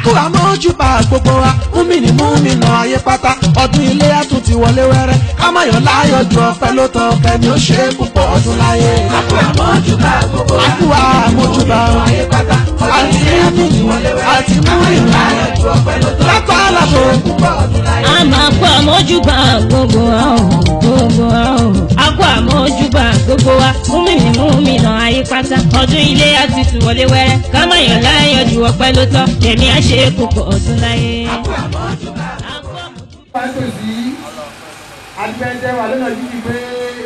kú àmójúbà gbogbo wa múmìnì múmìnà ayé pátá ọdún ilé àtún ti wọlé wẹ́rẹ́ kámáyọ̀ láyọ̀ ju ọpẹ́ ló tọ́ kẹ́ni ó ṣe é púpọ̀ ọdún láyé. Àkú àmójúbà gbogbo wa. Àkú àmójúbà ayé pátá. àti múmìnì àti múmìnì Láyọ̀ ju ọpẹ́ ló tọ́. lágbára tó. Púpọ̀ ọdún láyé. a máa kó àmójúbà gbogbo wa o gbogbo wa o a kó àmójúbà gbogbo wa múmìnì múmìnà ayé pátá ọdún ilé àti tùwọlé wẹ́rẹ́ kámáyọ̀ láyọ̀ ju ọpẹ́ ló tọ́ kẹ̀mí á ṣe é púpọ̀ ọdún láyé. Àkú àmójúbà. A kú àmójúbà. pàtòsí adúpẹ́jẹ́ wà lọ́nà jíjì pé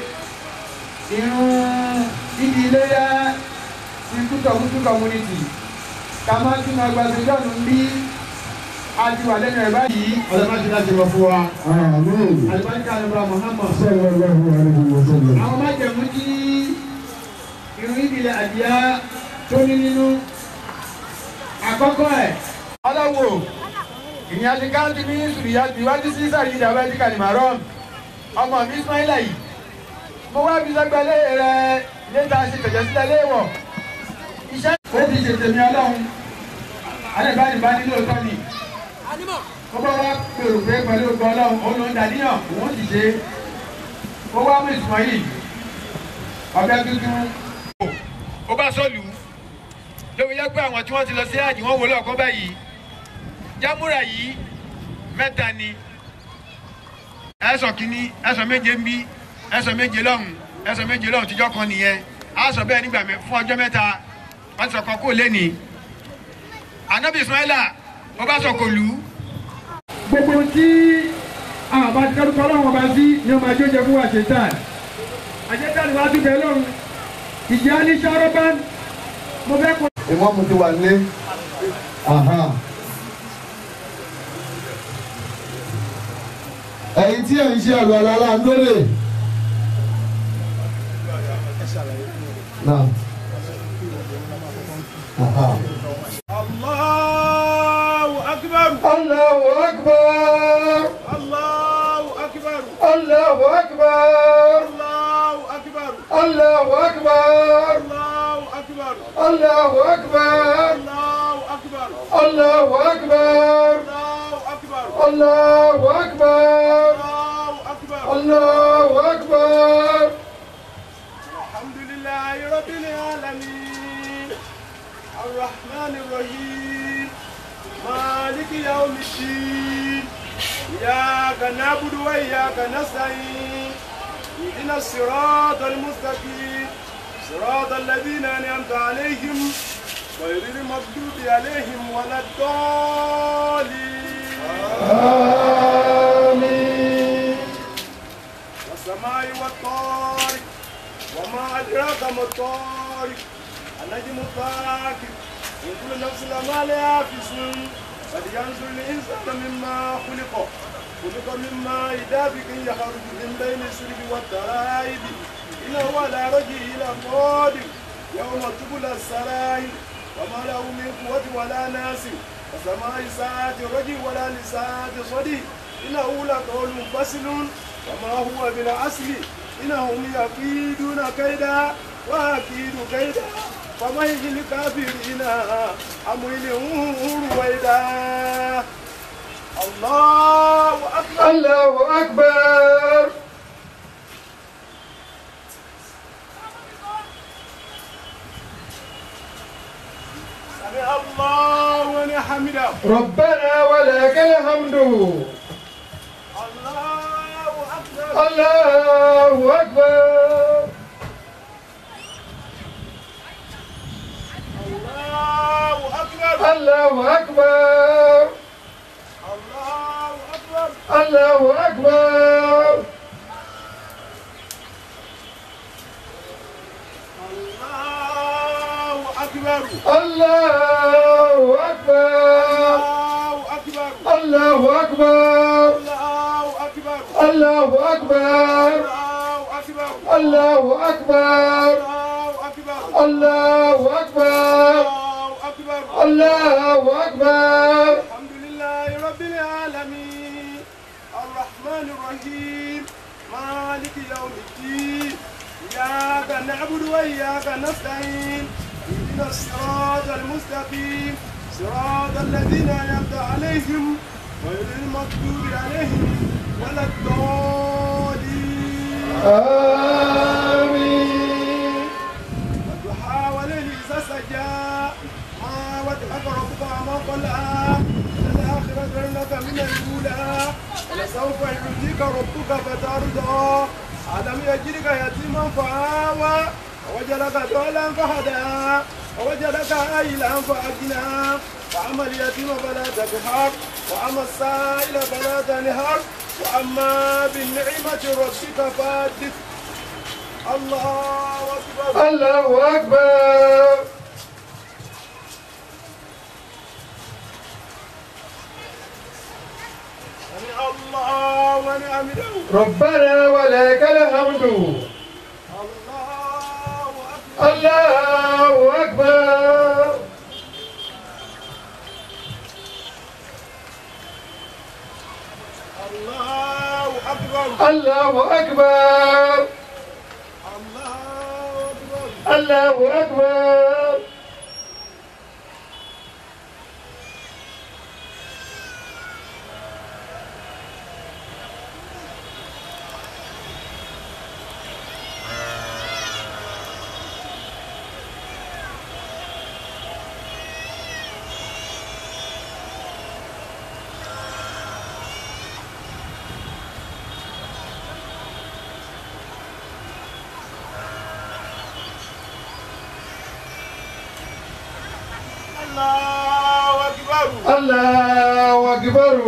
irun ìdí iléyà ti kútọ̀kútù community ká má tún máa gba ṣèjọ́nù bí a ti wà lẹ́nu ẹ̀ báyìí ọ̀dọ́ má ti láti lọ fún wa àlùbáríkà ní bra Muhammad àwọn májẹ̀mú tí irun ìdí ilẹ̀ àdìyá tó ní nínú àkọ́kọ́ ẹ̀ ọlọ́wọ́ ìyẹn àti káńtì ní sùrìyà ìwádìí sí sàrí ìjà bẹ́ẹ̀ díkà ní màrọ́m ọmọ mi ismaila yìí mo wá fi sẹ́gbẹ́lé rẹ léta ṣe tẹ̀jẹ̀ sílẹ̀ léèwọ̀ iṣẹ́ ó ti ṣe tèmi ọlọ́run alẹ́bàá ìbá nílò tọ́ ni ó bá wá pèrò pé pẹ̀lú ògbọ́ ọlọ́run òun ló ń dàníyàn òun ti ṣe ó wá mú ismail ọbẹ̀ tuntun. ó bá sọ́ọ̀lù lóbi yẹ pé àwọn tí wọ́n ti lọ sí àjì wọ́n wò lọ́ọ̀kọ́ báyìí jámúra yìí mẹ́ta ni ẹ̀sọ̀ kínní ẹ̀sọ̀ méje ń bí ẹ̀sọ̀ méje lọ́hùn ẹ̀sọ̀ méje lọ́hùn tíjọ́ kan nìyẹn á sọ bẹ́ẹ̀ nígbà mẹ́ fún ọjọ́ mẹ́ta wọ́n ti sọ̀kọ́ kó lẹ́ni anabi ismaila ó bá sọ̀kò lù ú. gbogbo tí àwọn àbá ti kẹ́rù kọ́lọ́wọ́n ọba sí ni ọmọ àjọjẹ fún wa ṣètàn àṣetàn wa tún bẹ́ẹ̀ lọ́run ìjà ní sọ́rọ́bán mo fẹ́ kó. ìmọ̀mù ti wà nílé. ẹ̀yin tí ẹ̀ ń ṣe àlọ́ àlọ́ aláǹdólè. Náà. Aha. Allahu akbar. Allahu akbar. Allahu akbar. Allahu akbar. Allahu akbar. Allahu akbar. Allahu akbar. Allahu akbar. Allahu akbar. Allahu akbar. Allahu akbar. Allahu akbar. Allahu akbar. Alhamdulillahi rabbil alamin. الرحمن الرحيم مالك يوم الدين إياك نعبد وإياك نستعين اهدنا الصراط المستقيم صراط الذين أنعمت عليهم غير المغضوب عليهم ولا الضالين آمين. والسماء والطارق وما أدراك ما الطارق النجم الثاقب إن كل نفس لما عليها حافظ فلينظر الإنسان مما خلق خلق مما دافق يخرج من بين السلب والترائب إنه على رجعه لقادر يوم تبلى السرائر وما له من قوة ولا ناصر وسماء ساعة رجل ولا لساعة صديق إنه لقول فصل وما هو بالعسل إنهم يكيدون كيدا وأكيد كيدا فمهل الكافرين أمهلهم رويدا الله أكبر الله أكبر سمع الله لمن حمده ربنا ولك الحمد الله أكبر الله أكبر الله أكبر الله أكبر الله أكبر الله أكبر الله أكبر الله أكبر الله أكبر الله أكبر الله أكبر الله أكبر الله أكبر الله أكبر الله أكبر الله أكبر الحمد لله رب العالمين الرحمن الرحيم مالك يوم الدين إياك نعبد وإياك نستعين اهدنا الصراط المستقيم صراط الذين أنعمت عليهم غير المغضوب عليهم ولا الضالين آمين والضحى والليل إذا سجى ما ودعك ربك وما قلى الآخرة خير لك من الأولى ولسوف يعطيك ربك فترضى ألم يجدك يتيما فآوى ووجدك ضالا فهدى ووجدك عائلا فأغنى فأما اليتيم فلا تقهر وأما السائل فلا تنهر وأما بالنعمة ربك فحدث الله أكبر الله أكبر سمع الله ونعمله ربنا ولك الحمد الله أكبر الله أكبر الله أكبر الله أكبر الله أكبر الله أكبر الله أكبر الله أكبر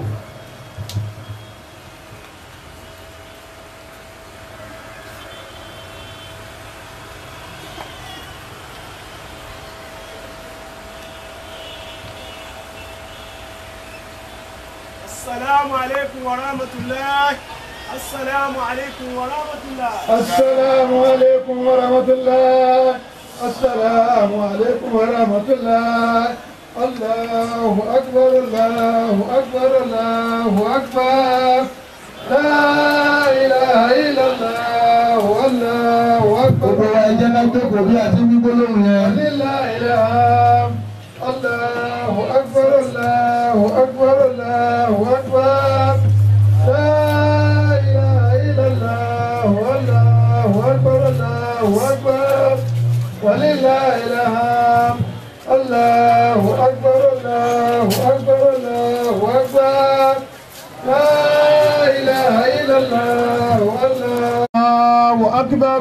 السلام عليكم ورحمة الله السلام عليكم ورحمة الله السلام عليكم ورحمة الله السلام عليكم ورحمة الله الله أكبر الله أكبر الله أكبر لا إله إلا الله الله أكبر gbogbo wa ẹjẹ náà jókòó bí àti wí gbólóhùn yẹn. لله الحمد الله أكبر الله أكبر الله أكبر لا إله إلا الله الله أكبر الله أكبر ولله الحمد الله أكبر الله أكبر الله أكبر لا إله إلا الله الله أكبر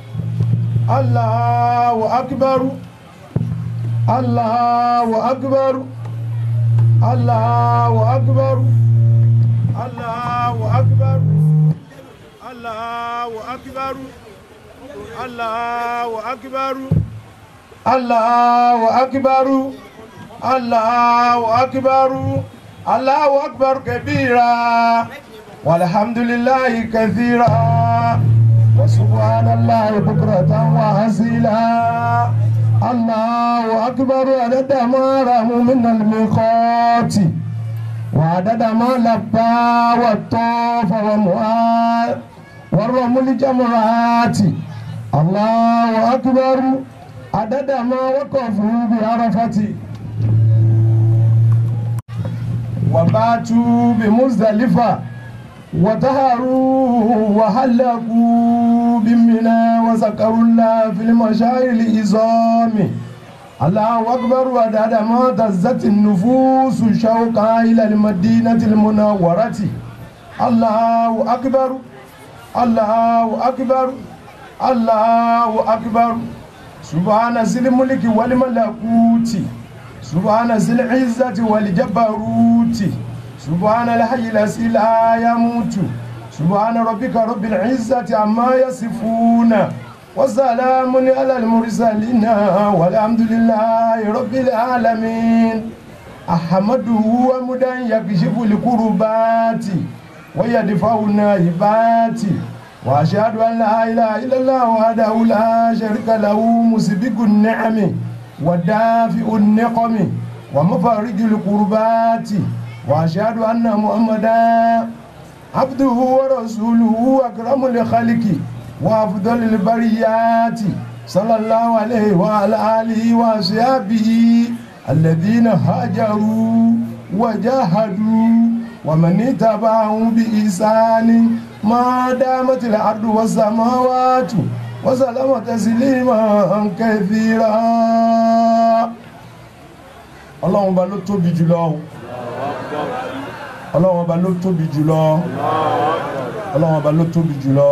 الله أكبر الله أكبر الله أكبر الله أكبر الله أكبر الله أكبر الله أكبر الله أكبر الله أكبر كبيرا والحمد لله كثيرا وسبحان الله بكرة وأصيلا الله أكبر عدد ما رموا من الميقات وعدد ما لبى والطاف ومؤاد والرمل جمرات الله أكبر عدد ما وقفوا بعرفة وباتوا بمزدلفة وطهروا وحلقوا بمنى وذكروا الله في المشاعر العظام الله أكبر وداد ما تزت النفوس شوقا إلى المدينة المنورة الله أكبر الله أكبر الله أكبر سبحان ذي الملك والملكوت سبحان ذي العزة والجبروت سبحان الحي الذي لا يموت سبحان ربك رب العزة عما يصفون وسلام على المرسلين والحمد لله رب العالمين أحمده ومدا يكشف الكربات ويدفع النائبات وأشهد أن لا إله إلا الله وحده لا شريك له مسبق النعم ودافع النقم ومفرج الكربات وأشهد أن محمدا عبده ورسوله أكرم الخلق وأفضل البريات صلى الله عليه وعلى آله وأصحابه الذين هاجروا وجاهدوا ومن اتبعهم بإحسان ما دامت الأرض والسماوات وسلم تسليما كثيرا ọlọ́run ọba ló tóbi jùlọ ọlọ́run ọba ló tóbi jùlọ ọlọ́run ọba ló tóbi jùlọ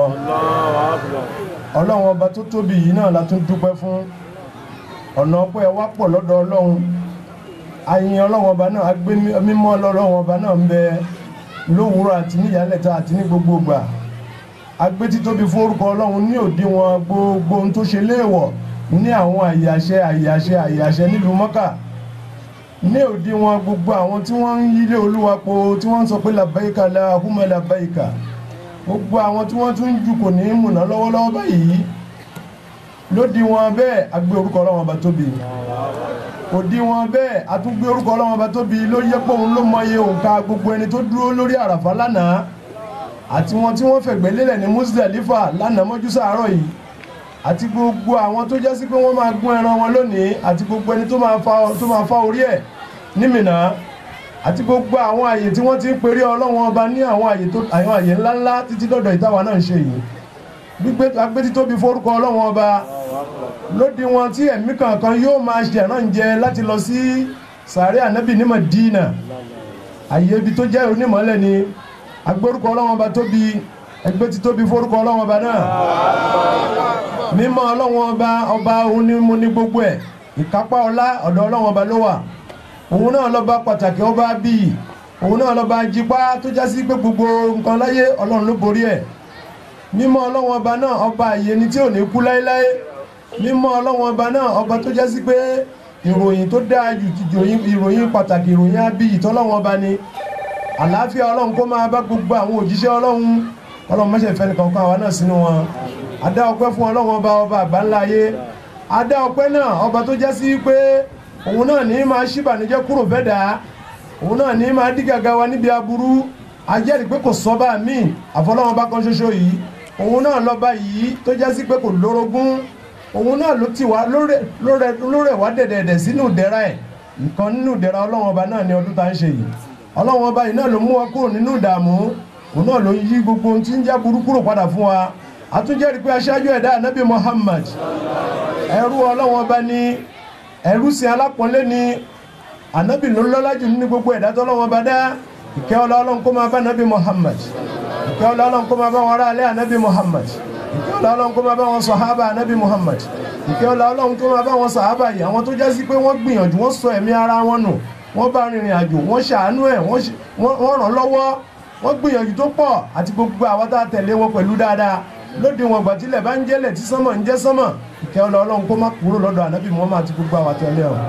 ọlọ́run ọba tó tóbi yìí náà la tún dúpẹ́ fún ọ̀nà ọpẹ́ wa pọ̀ lọ́dọ̀ ọlọ́run ayin ọlọ́run ọba náà agbé mímọ́ ọlọ́run ọba náà ń bẹ lówùúrọ̀ àti níyàlẹ́ta àti ní gbogbo ìgbà agbé títóbi fún orúkọ ọlọ́run ní òdiwọ̀n gbogbo ohun tó ṣe léèwọ̀ ní àwọn àyàṣẹ àyàṣẹ àyàṣẹ nílùú mọ́kà ní òdiwọ̀n gbogbo àwọn tí wọ́n ń yílé olúwa po tí wọ́n ń sọ pé làbáyíkà lahumma làbáyíkà gbogbo àwọn tí wọ́n tún ń jù kò ní í múná lọ́wọ́lọ́wọ́ báyìí lódiwọ̀n bẹ́ẹ̀ agbé orúkọ ọlọ́run ọba tóbi òdiwọ̀n bẹ́ẹ̀ àtúngbé orúkọ ọlọ́run ọba tóbi ló yẹ pé òun ló mọye òǹkà gbogbo ẹni tó dúró lórí àràfà lánàá àti wọn tí wọ́n fẹ̀gbẹ́ lélẹ̀ ní Muzdalifa lánàá mọ́jú sàárọ̀ yìí àti gbogbo àwọn tó jẹ́ sí pé wọ́n máa gún ẹran wọn lónìí àti gbogbo ẹni tó máa fa tó máa fa orí ẹ̀ ní Mínà àti gbogbo àwọn àyè tí wọ́n ti ń peré ọlọ́run ọba ní àwọn àyè tó àwọn àyè ńláńlá títí dọ̀dọ̀ ìtawà náà ń ṣe yìí gbígbé agbétítóbi forúkọ ọlọ́run ọba lóde wọn tí ẹ̀mí kankan yóò máa ṣe ànáǹjẹ láti lọ sí sàárẹ̀ ànábì ní Mádínà àyè ibi tó jẹ́ onímọ̀lẹ́ ni agbórúkọ ọlọ́wọ́n ọba tóbi ẹgbẹ́ ti tóbi forúkọ ọlọ́wọ́n ọba náà mímọ́ ọlọ́wọ́n ọba ọba òun ni mo ní gbogbo ẹ̀ ìkápá ọlá ọ̀dọ̀ ọlọ́wọ́n ọba ló wà òun náà lọ́ba pàtàkì ọba bíi òun náà lọ́ba jípá tó já sí pé gbogbo nǹkan láyé ọlọ́run ló borí ẹ̀ mímọ́ ọlọ́wọ́n ọba náà ọba àyè ni tí ò ní kú láéláé mímọ́ ọlọ́wọ́n ọba náà ọba tó já sí pé ìròyìn tó dáa jù ìròyìn pàtàkì ìròyìn abiyì tọ́lọ́wọ́n ọba ni àlàáfíà ọlọ́run kó máa bá gbogbo àwọn òjíṣẹ́ ọlọ́run ọlọ́run mọ́ṣẹ́ ìfẹ́ nìkan kan àwa náà sínú wọn adá ọpẹ́ fún ọlọ́run ọba ọba àgbáńlá ayé adá ọpẹ́ náà ọba tó jẹ́ sí pé òun náà ní máa ṣíbànújẹ́ kúrò fẹ́dà òun náà ní máa dí gàgà wa níbi aburú ajẹ́rìí pé kò sọ́ba míì àfọlọ́run ọba kan ṣoṣo yìí òun náà lọ́ba yìí tó jẹ́ sí pé kò lórogún òun náà ló ti wá lórẹ̀ wá dẹ̀dẹ̀dẹ̀ sínú ìdẹ̀ra ẹ̀ nǹkan nínú ìdẹ̀ra ọlọ́run ọba náà ní ọdún tá ń ṣe yìí ọlọ́run ọba yìí náà ló mú wa kúrò nínú ìdààmú òun náà ló yí gbogbo ohun tí ń já burú kúrò padà fún wa àtúnjẹ́rì pé aṣáájú ẹ̀dá ànábì Muhammad ẹrú ọlọ́run ọba ní ẹrú sin alápọ̀nlé ní ànábì ló lọ́lá jù nínú gbogbo ẹ̀dá tọ́lọ́run ọba dá ìkẹ́ ọlọ́run kó máa bá ànábì Muhammad ìkẹ́ ọlọ́run kó máa bá wọn ará alẹ́ ànábì Muhammad ìkẹ́ ọlọ́run kó máa bá wọn sọ̀hábà ànábì Muhammad ìkẹ́ ọlọ́run kó máa bá wọn sàhábà yìí àwọn tó jásí pé wọ́n gbìyànjú wọ́n sọ ẹ̀mí ara wọn nù wọ́n bá rìnrìn àjò wọ́n ṣàánú ẹ̀ wọ́n ràn lọ́wọ́ wọ́n gbìyànjú tó pọ̀ àti gbogbo àwọn tá a tẹ̀lé wọn pẹ̀lú dáadáa lóde wọn gbà tílẹ̀ bá ń jẹ́lẹ̀ tí sánmọ̀ ń jẹ́ sánmọ̀ ìkẹ́ ọlọ́run kó má kúrò lọ́dọ̀ ànábì Muhammad àti gbogbo àwọn tẹ̀lé ọ̀.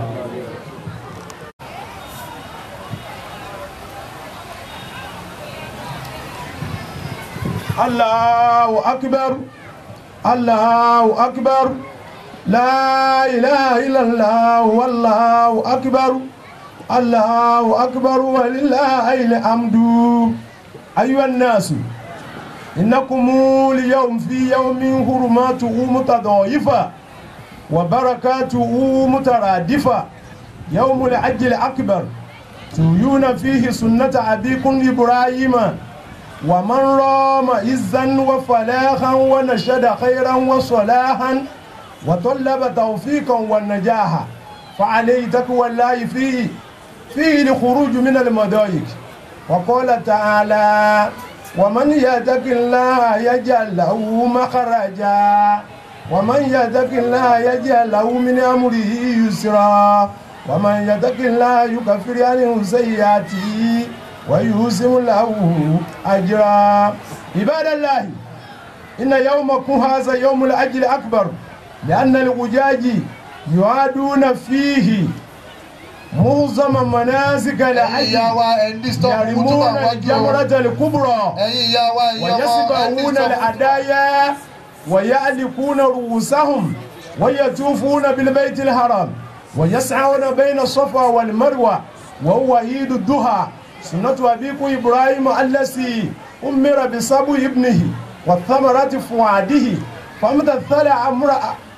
Allahu akbar Allahu akbar la ilaha illallah wallahu akbar. الله أكبر ولله الحمد أيها الناس إنكم اليوم في يوم حرماته متضاعفة وبركاته مترادفة يوم الحج الأكبر تريون فيه سنة أبيكم إبراهيم ومن رام عزا وفلاحا ونشد خيرا وصلاحا وطلب توفيقا والنجاح فعليه تقوى الله فيه فيه الخروج من المضايق وقال تعالى ومن يتق الله يجعل له مخرجا ومن يتق الله يجعل له من امره يسرا ومن يتق الله يكفر عنه سيئاته ويوسم له اجرا عباد الله ان يومكم هذا يوم الاجر الاكبر لان الحجاج يعادون فيه معظم مناسك الحج ìyá wa ẹ̀ ń disturb kútùbà يرمون wájú o الجمرة الكبرى ẹ̀yin ìyá wa ìyá wa ẹ̀ ń ويسبحون disturb الأدايا ويعلقون رؤوسهم ويطوفون بالبيت الحرام ويسعون بين الصفا والمروة وهو عيد الضحى سنة أبيكم إبراهيم الذي أمر بصبو ابنه والثمرة فؤاده فامتثل أمر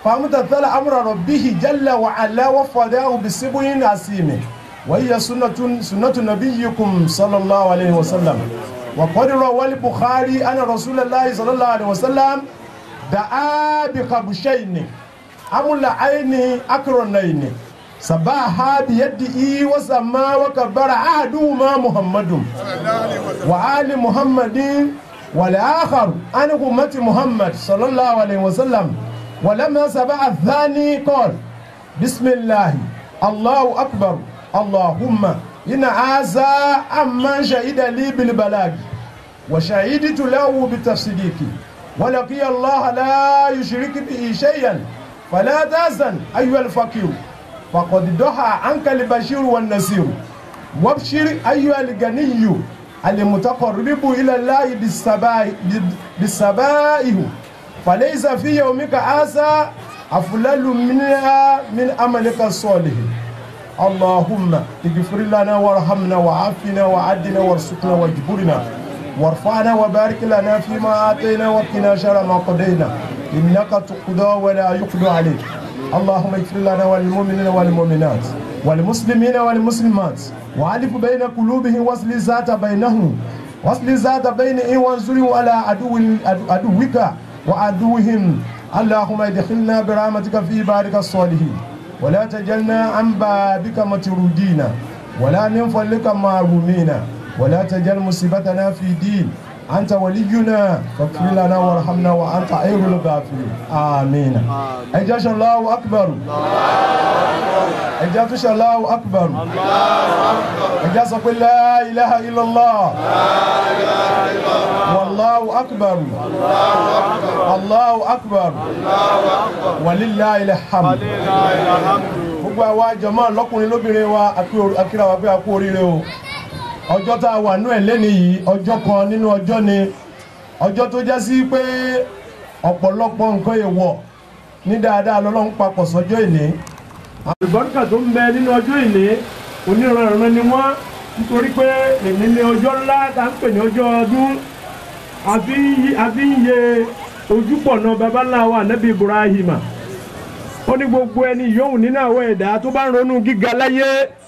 فمتثل أمر ربه جل وعلا وفداه بسبع عسيم وهي سنة سنة نبيكم صلى الله عليه وسلم وقد روى البخاري أن رسول الله صلى الله عليه وسلم دعا بقبشين أمل عين أكرنين سباها بيده وسمى وكبر أحدهما محمد وآل محمد والآخر عن أمة محمد صلى الله عليه وسلم ولما سبع الثاني قال بسم الله الله أكبر اللهم إن هذا أما شهد لي بالبلاغ وشهدت له بالتصديق ولقي الله لا يشرك به شيئا فلا تحزن أيها الفقير فقد ضحى عنك البشير والنصير وابشر أيها الغني المتقرب إلى الله بالسبائه بالسبائه فليس في يومك هذا أفضل منها من عملك الصالح اللهم اغفر لنا وارحمنا وعافنا وعدنا وارزقنا واجبرنا وارفعنا وبارك لنا فيما آتينا وقنا شر ما قضينا إنك تقضى ولا يقضى عليك اللهم اغفر لنا وللمؤمنين والمؤمنات والمسلمين والمسلمات وألف بين قلوبهم واصل ذات بينهم واصل ذات بينهم وانصرهم على عدو عدوك وعدوهم اللهم ادخلنا برحمتك في بارك الصالحين ولا تجلنا عن بابك مترودين ولا من فضلك معرومين ولا تجل مصيبتنا في دين أنت ولينا فاغفر لنا وارحمنا وأنت خير الغافرين آمين أجاش الله أكبر أجاش الله أكبر أجاش قل لا إله إلا الله والله أكبر الله أكبر ولله الحمد gbogbo àwa jọmọ lọkùnrin lóbìnrin wa akíra wa pé a kú oríire o ọjọ́ tá a wà nú ẹ̀ lẹ́ni yìí ọjọ́ kan nínú ọjọ́ ni ọjọ́ tó jẹ́ sí pé ọ̀pọ̀lọpọ̀ nǹkan èèwọ̀ ní dáadáa lọ́lọ́run papọ̀ sọ́jọ́ ìní. àlùbọ́ríkà tó ń bẹ nínú ọjọ́ ìní oníranran ni wọ́n nítorí pé èmi ní ọjọ́ ńlá tá à ń pè ní ọjọ́ ọdún àfi ń yẹ ojúpọ̀nà babaláwa nẹ́bí Ibrahima ó ní gbogbo ẹni yòówù nínú àwọn ẹ̀dá tó bá ń ronú gíga láyé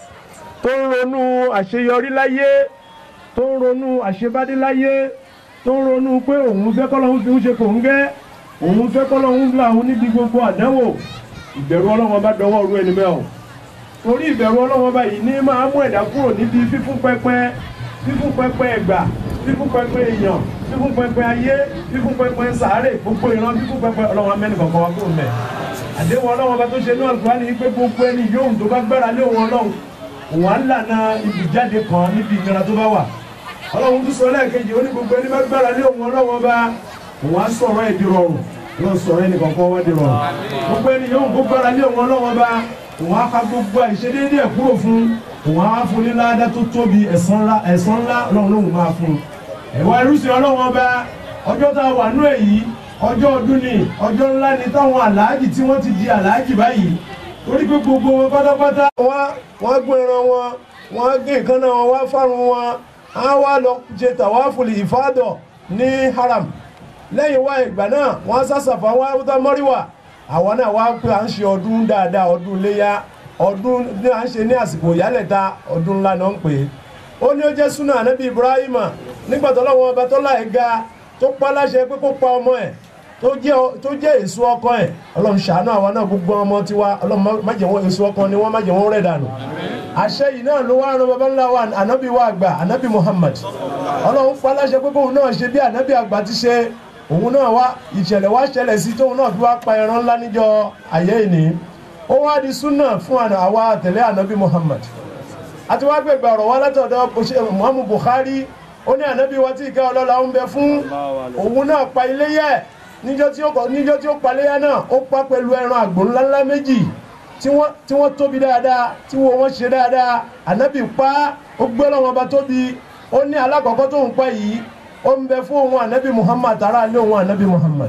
tó ń ronú àṣeyọrí láyé tó ń ronú àṣebádé láyé tó ń ronú pé òun fẹ́ kọ́lọ́hún fi ń ṣe kò ń gẹ́ òun fẹ́ kọ́lọ́hún là òun níbi gbogbo àdánwò ìbẹ̀rù ọlọ́wọ́n bá dọwọ́ ru ẹni bẹ́ẹ̀ o torí ìbẹ̀rù ọlọ́wọ́n bá yìí ní máa mú ẹ̀dá kúrò níbi fífún pẹpẹ fífún pẹpẹ ẹ̀gbà fífún pẹpẹ èèyàn fífún pẹpẹ ayé fífún pẹpẹ sàárè gbogbo ìran fífún pẹpẹ ọlọ́wọ́n amẹ́ni kọ̀ọ̀kan wá kúrò mẹ́ àdéhùn ọlọ́wọ́n bá tó ṣe ní Al-Qur'ani ní pé gbogbo ẹni yóò tó bá gbára lé òun ọlọ́run òun á lànà ibùjáde kan níbi ìnira tó bá wà ọlọ́run tún sọ lẹ́ẹ̀kejì ó ní gbogbo ẹni bá gbára lé òun ọlọ́run bá òun á sọ̀rọ̀ ẹ̀ di rọrùn yóò sọ̀rọ̀ ẹnì kankan wá di rọrùn gbogbo ẹni yóò kó gbára lé òun ọlọ́run bá òun á ka gbogbo àìṣedéédé ẹ̀ kúrò fún òun á fún ní ládá tó tóbi ẹ̀san ńlá ẹ̀san ńlá ọlọ́run lóhùn máa fún ẹ̀wá irúsìn ọlọ́run bá ọjọ́ tá a wà nú ẹ̀ yìí ọjọ́ ọdún ni ọjọ́ ńlá ni táwọn àlàájì tí wọ́n ti di àlàájì báyìí torí pé gbogbo wọn pátápátá. wọ́n wọ́n gbé ẹran wọn wọ́n gé ìkànnà wọn wá fárun wọn á wá lọ ṣe tàwáfùlì ìfádọ̀ ní haram lẹ́yìn wá ìgbà náà wọ́n sàṣàfà wá wúta mọ́ríwà àwọn náà wá pé à ń ṣe ọdún dáadáa ọdún léyà ọdún ní à ń ṣe ní àsìkò ìyálẹ̀ta ọdún ńlá náà ń pè é ó ní ó jẹ́ súnà ànábì ibrahima nígbà tó lọ́wọ́ ọba tó láì ga tó pa láṣẹ pé kó pa ọmọ ẹ̀ tó jẹ́ tó jẹ́ èso ọkọ ẹ̀ ọlọ́run ṣàánú àwọn náà gbogbo ọmọ tiwa ọlọ́run má jẹ́ wọn èso ọkọ ni wọ́n má jẹ́ wọn rẹ̀ dànù. àṣẹ yìí náà ló wá ran baba ńlá wa ànábì wa àgbà ànábì Muhammad ọlọ́run pa láṣẹ pé kóun náà ṣe bí ànábì àgbà ti ṣe òun náà wá ìṣẹ̀lẹ̀ wá ṣẹlẹ̀ sí tóun náà fi wá pa ẹran ńlá níjọ ayé ìní ó wá di súnà fún àwa àtẹ̀lé ànábì Muhammad àti wá gbẹ̀gbẹ̀ ọ̀rọ̀ wá látọ̀dọ̀ Muhammad Bukhari ó ní ànábì wa tí ìkẹ́ ọlọ́lá ń bẹ fún òun náà pa iléyẹ níjọ́ tí ó kọ níjọ́ tí ó paléyà náà ó pa pẹ̀lú ẹran àgbò ńláńlá méjì tí wọ́n tí wọ́n tóbi dáadáa tí wọ́n wọ́n ṣe dáadáa ànábì pa ó gbé lọ́wọ́ ọba tóbi ó ní alákọ̀ọ́kọ́ tó ń pa yìí ó ń bẹ fún òun ànábì Muhammad ara lé òun ànábì Muhammad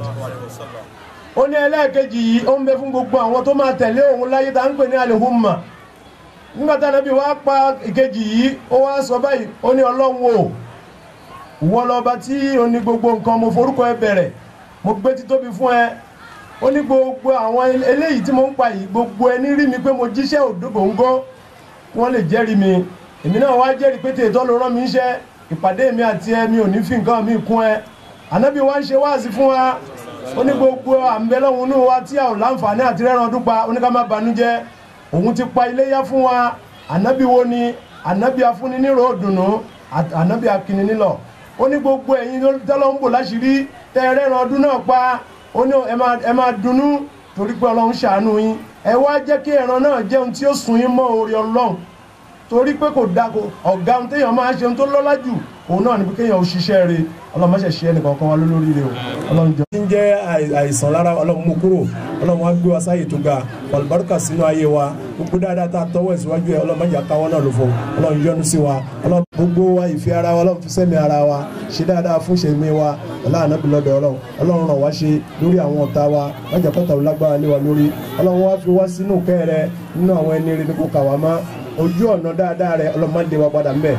ó ní ẹlẹ́ẹ̀kejì yìí ó ń bẹ fún gbogbo àwọn tó máa tẹ̀lé òun láyé tá à ń pè ní alihumma nígbà tá ànábì wá pa ìkejì yìí ó wá sọ báyìí ó ní ọlọ́run o ìwọ lọ́ba tí ó ní gbogbo nǹkan mo forúkọ ẹ bẹ̀rẹ̀ mo gbé títóbi fún ẹ ó ní gbogbo àwọn eléyìí tí mo ń pa yìí gbogbo ẹni rí mi pé mo jíṣẹ́ òdògóńgó wọ́n lè jẹ́rìí mi èmi náà wá jẹ́rìí pé tètè ló rán mi iṣẹ́ ìpàdé mi àti ẹ mi ò ní fi nǹkan mi kún ẹ ànábì wa ń ṣe wáàsí fún wa ó ní gbogbo àǹbẹ̀lọ́hún inú wa tí a ò láǹfààní àti rẹ́ran dúpa ó ní ká má banújẹ́ òun ti pa iléyá fún wa ànábì wo ni ànábì afúnni nírò òdùnnú àt- ànábì akíní nílọ ó ní gbogbo ẹ̀yin tọ́lọ́ ń bò láṣìírí tẹ́ ẹ rẹ́ran ọdún náà pa ó ní ẹ máa ẹ máa dunnú torí pé ọlọ́run ṣàánú yín ẹ wá jẹ́ kí ẹran náà jẹun tí ó sùn yín mọ́ orí ọlọ́run torí pé kò da kò ọ̀gá ohun téèyàn máa ṣe ohun tó lọ́lá jù òun náà ni pé kéèyàn ò ṣiṣẹ́ rẹ̀ ọlọ́run má ṣe ṣe ẹnì kankan wa lólórí rẹ̀ o ọlọ́run jọ. tí ń jẹ́ àì- àìsàn lára ọlọ́run mú kúrò ọlọ́run wá gbé wa sáyè tó ga ọ̀lùbáríkà sínú ayé wa gbogbo dáadáa tá a tọwọ́ ìsíwájú ẹ̀ ọlọ́run má jà káwọ́ náà ló fọ ọlọ́run yọ́nú sí wa ọlọ́run gbogbo wa ìfẹ́ ara wa ọlọ́run fi sẹ́mi ara wa ṣe dáadáa fún ṣèmi wa ọlọ́run ànábì lọ́dọ̀ ọlọ́run ọlọ́run ràn wá ṣe lórí àwọn ọ̀tá wa má jà kọ́tà lágbára lé wa lórí ọlọ́run wá fi wá sínú kẹ́rẹ́ nínú àwọn ẹni rẹ̀ nípò kàwá má ojú ọ̀nà dáadáa rẹ ọlọ́mọdé wa padà mbẹ́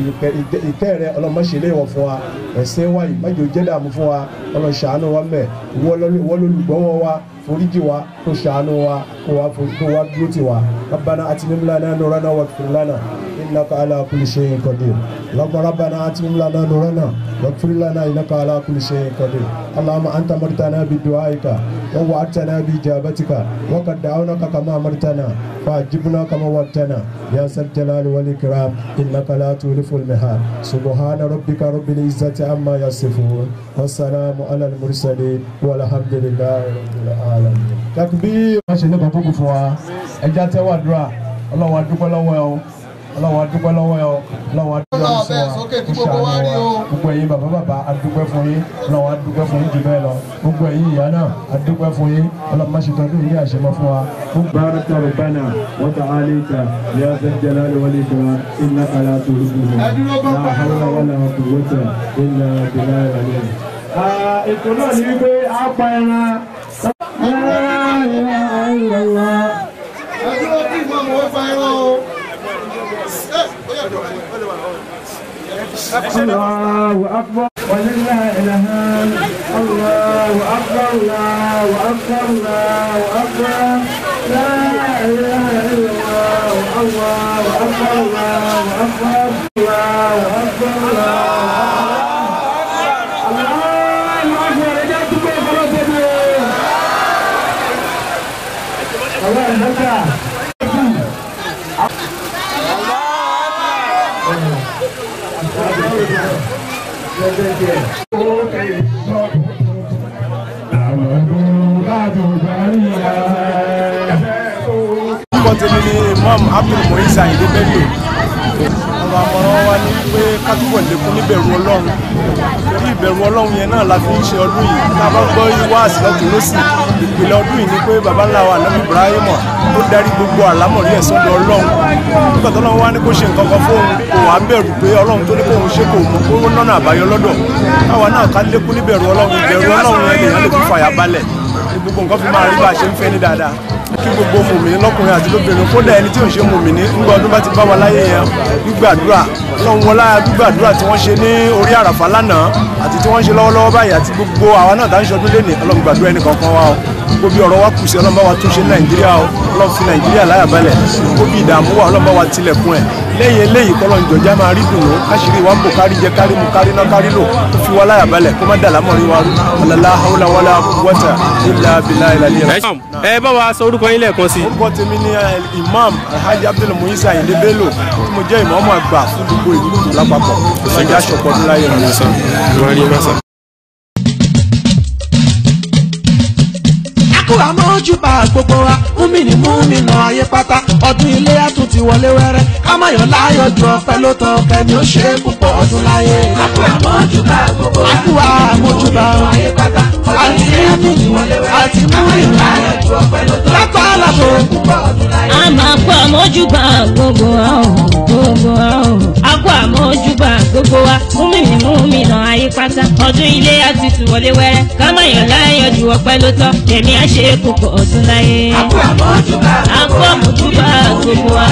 ìkẹ́ rẹ ọlọ́mọṣẹ́lẹ̀ wọ̀ fún wa ẹ̀sìn wa yìí májò jẹ́ dààmú fún wa ọlọ́ṣàánú wa mbẹ́ wọ́lọ́lùgbọ́wọ́ wa foríjì wa kó ṣàánú wa kó wa kó wa dúró tì wa rabbana atimim lana nurana waghfir lana innaka ala kulli shay'in qadir اللهم ربنا اتمم لنا نورنا واغفر لنا انك على كل شيء قدير اللهم انت مرتنا بدعائك ووعدتنا باجابتك وقد دعوناك كما امرتنا فاجبنا كما وعدتنا يا ذا الجلال والاكرام انك لا تولف المهاد سبحان ربك رب العزه عما يصفون والسلام على المرسلين والحمد لله رب العالمين تكبير ما شاء الله بابو فوا ẹja tẹwà dúrà ọlọ́run adúpẹ́ lọ́wọ́ ẹ o ọlọ́run adúpẹ́ lọ́wọ́ ẹ o ọlọ́run adúpẹ́ lọ́wọ́ ẹ o kó ṣàánú wa gbogbo ẹ̀yin bàbá bàbá adúpẹ́ fún yín ọlọ́run adúpẹ́ fún yín jù bẹ́ẹ̀ lọ gbogbo ẹ̀yin ìyá náà adúpẹ́ fún yín ọlọ́run má ṣe tọ́jú yín àṣemọ́ fún wa. بارك ربنا وتعاليك يا ذا الجلال والإكرام إنك لا تهزم لا حول ولا قوة إلا بالله العلي ètò náà ní wípé a pa ẹran. ẹdúró kí ìmọ̀mù wọ́n fa ẹran o. الله أكبر ولله الحمد الله أكبر الله أكبر الله أكبر لا إله إلا الله الله أكبر الله أكبر الله أكبر الله الله أكبر orúkọ tèmi ni imam abdul moisa ayinde bello ọ̀rọ̀ àmọ̀ràn wa ni pé ká túbọ̀ lékún níbẹ̀rù ọlọ́run torí ìbẹ̀rù ọlọ́run yẹn náà la fi ń ṣe ọdún yìí tá a bá gbọ́ wá àsìlọ́tún lọ́sì ìpìlẹ̀ ọdún yìí ni pé baba ńlá wa anabi ibrahim tó darí gbogbo àlámọ̀rí ẹ̀ sọ́dọ̀ ọlọ́run nígbà tó lọ́wọ́ wá ní kó ṣe nǹkan kan fóun kò wá bẹ̀rù pé ọlọ́run tó ní kóun ṣe kò mọ̀ kó nọ́nà àbáyọ lọ́dọ̀ káwa náà ká lékún níbẹ̀rù ọlọ́run ìbẹ̀rù ọlọ́run yẹn lèèyàn lè fi fàyà balẹ̀ ní gbogbo nǹkan fi máa rí bá a ṣe ń fẹ́ ní dáadáa kí gbogbo mùmìnì lọ́kùnrin àti lóbìnrin kódà ẹni tí ò ń ṣe mùmìnì ńgbà ọdún bá ti bá wa láyé yẹn gbígbàdúrà ọlọ́run wọlá gbígbàdúrà tí wọ́n ṣe ní orí àràfà lánàá àti tí wọ́n ṣe lọ́wọ́lọ́wọ́ báyìí àti gbogbo àwa náà tá ń ṣọdún lé ní ọlọ́run gbàdúrà ẹnì kankan wa o gbogbo bí ọ̀rọ̀ wa kù sí ọlọ́run bá wa tún ṣe ní nàìjíríà o ọlọ́run fi nàìjíríà láyà balẹ̀ gbogbo bí ìdààmú wa ọlọ́run bá wa tilẹ̀kùn ẹ̀ lẹ́yìn eléyìí kọ́lọ́n jọjá máa rí dùnú káṣírí wa ń bò kárí jẹ kárí mu kárí ná kárí lò tó fi wá láyà balẹ̀ kó má dà lámọ̀rí wa rú ọ̀làlá haúlá wàlá wọ́tà ilà bìlà ìlàlẹ́ rẹ̀. ẹ bá wa sọ orúkọ yín lẹ́ẹ̀kan sí i. orúkọ tèmi ni eh, imam alhaji abdul muisa ayinde bello tí mo jẹ́ ìmọ̀ọ́mọ̀ àgbà fún gbogbo ìlú kùtù lápapọ̀ ìṣèjì aṣọpọ̀ ọdún láyé rẹ̀. kó àmójúbà gbogbo wa múmìnì múmìnà ayé pátá ọdún ilé àtún ti wọlé wẹ́rẹ́ kámáyọ̀ láyọ̀ ju ọpẹ́ ló tọ́ kẹ́ni ó ṣe é púpọ̀ ọdún láyé. Àpò àmójúbà gbogbo wa. Àpò àmójúbà ayé pátá. àti múmìnì àti múmìnì Láyọ̀ ju ọpẹ́ ló tọ́. látọ̀ àlàfo. Púpọ̀ ọdún láyé. a máa kó àmójúbà gbogbo wa o gbogbo wa o a kó àmójúbà gbogbo wa múmìnì múmìnà ayé pátá ọdún ilé àti tùwọlé wẹrẹ kámáyọ̀ láyọ̀ ju ọpẹ́ ló tọ́ tẹ̀mí àṣẹ kókó ọdún láyé. Àpò àmójúbà a kó àmójúbà gbogbo wa